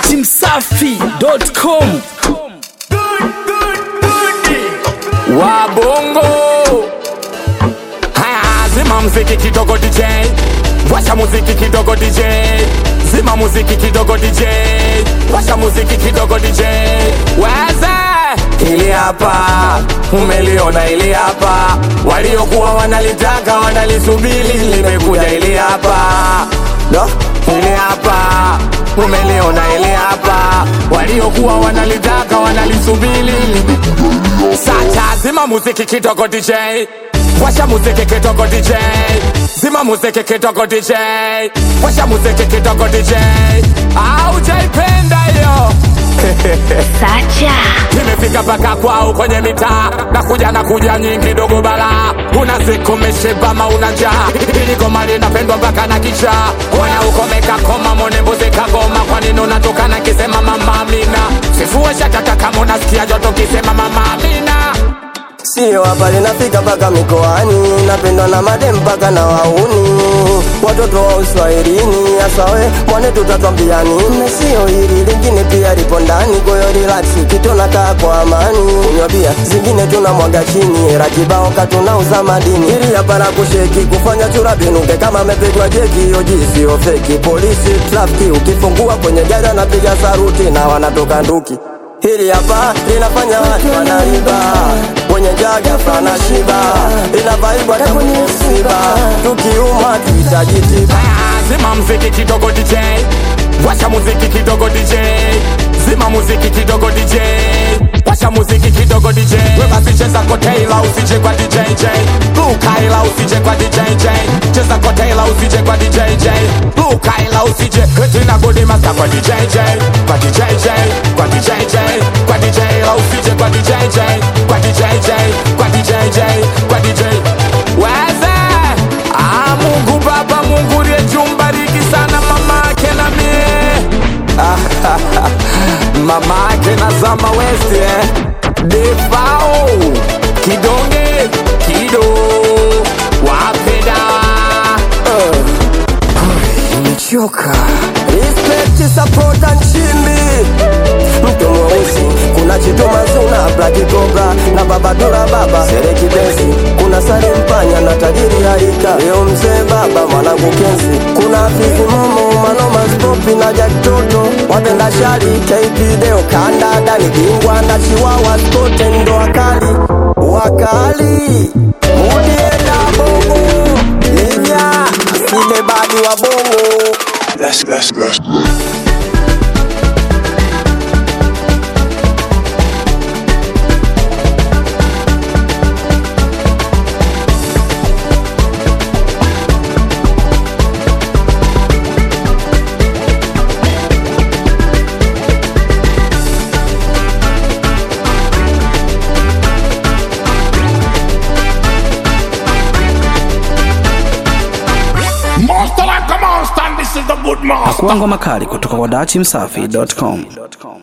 datimsafi.com wabongo haya zima mziki kidogo dj washa muziki kidogo dj zima muziki kidogo dj washa muziki kidogo dj weze ili hapa umeliona ili hapa waliokuwa wanalitaka wanalisubili limekuja ili hapa no? ili hapa umeliona ili hapa waliokuwa wanalitaka wanalisubili lime Sacha zima muziki kidogo DJ Washa muziki kidogo DJ Zima muziki kidogo DJ Washa muziki kidogo DJ Aujaipenda hiyo Sacha Nimefika paka kwao kwenye mitaa Nakuja na kuja nyingi dogo bala Una siku meshiba ma una njaa Hili goma linapendwa mpaka na kisha Wana ukomeka koma mone mbuzi kagoma Kwa nini unatoka na kisema mama Amina Sifue shakaka kama unasikia joto kisema mama Amina Sio hapa linafika mpaka mikoani, napendwa na madem mpaka na wauni, watoto wa uswahilini. Asawe mwane, tutatwambia nini? Sio hili lingine pia lipo ndani, kwa hiyo relax, kitona kaa kwa amani, kunywa bia zingine tunamwaga chini, era kibao katunauza madini, ili hapa la kusheki kufanya chura binuke kama amepigwa jeki, hiyo sio feki. Polisi trafiki, ukifungua kwenye gari anapiga saruti na wanatoka nduki Hili hapa linafanya watu wanaiba Wenye jaga fana shiba Inavaibwa tangu ni msiba Tukiuma tuhitaji tiba Haya, Zima muziki kidogo DJ Washa muziki kidogo DJ Zima muziki kidogo DJ Washa muziki kidogo DJ We basi cheza koteila usije kwa DJ J Lukaila usije kwa DJ J Cheza koteila usije kwa DJ J Lukaila usije Eti na godi master kwa DJ J Kwa DJ J Kwa DJ J Kwa DJ la usije kwa DJ J Kwa DJ J Kwa DJ J Kwa DJ Weze Ah, Mungu Baba, Mungu liyetumbariki sana mama yake na mie mama yake na Zama West eh. Defao kidonge kido wapeda Nimechoka Respect, support and chimbi Mtu mweusi Kuna chituma zuna Black Cobra Na baba dura baba Sereki benzi Kuna sari mpanya na tajiri harika Leo mzee baba mwanangu kenzi Kuna afizi momo Manoma stopi na Jack Toto Wapenda shari KP Deo Kanda Dani Bingwa na Chiwawa Skote ndo wakali Wakali Mudienda bongo Livya Asile badi wa bongo Let's, let's, let's. Pakuangwa makali kutoka kwa datimsafi.com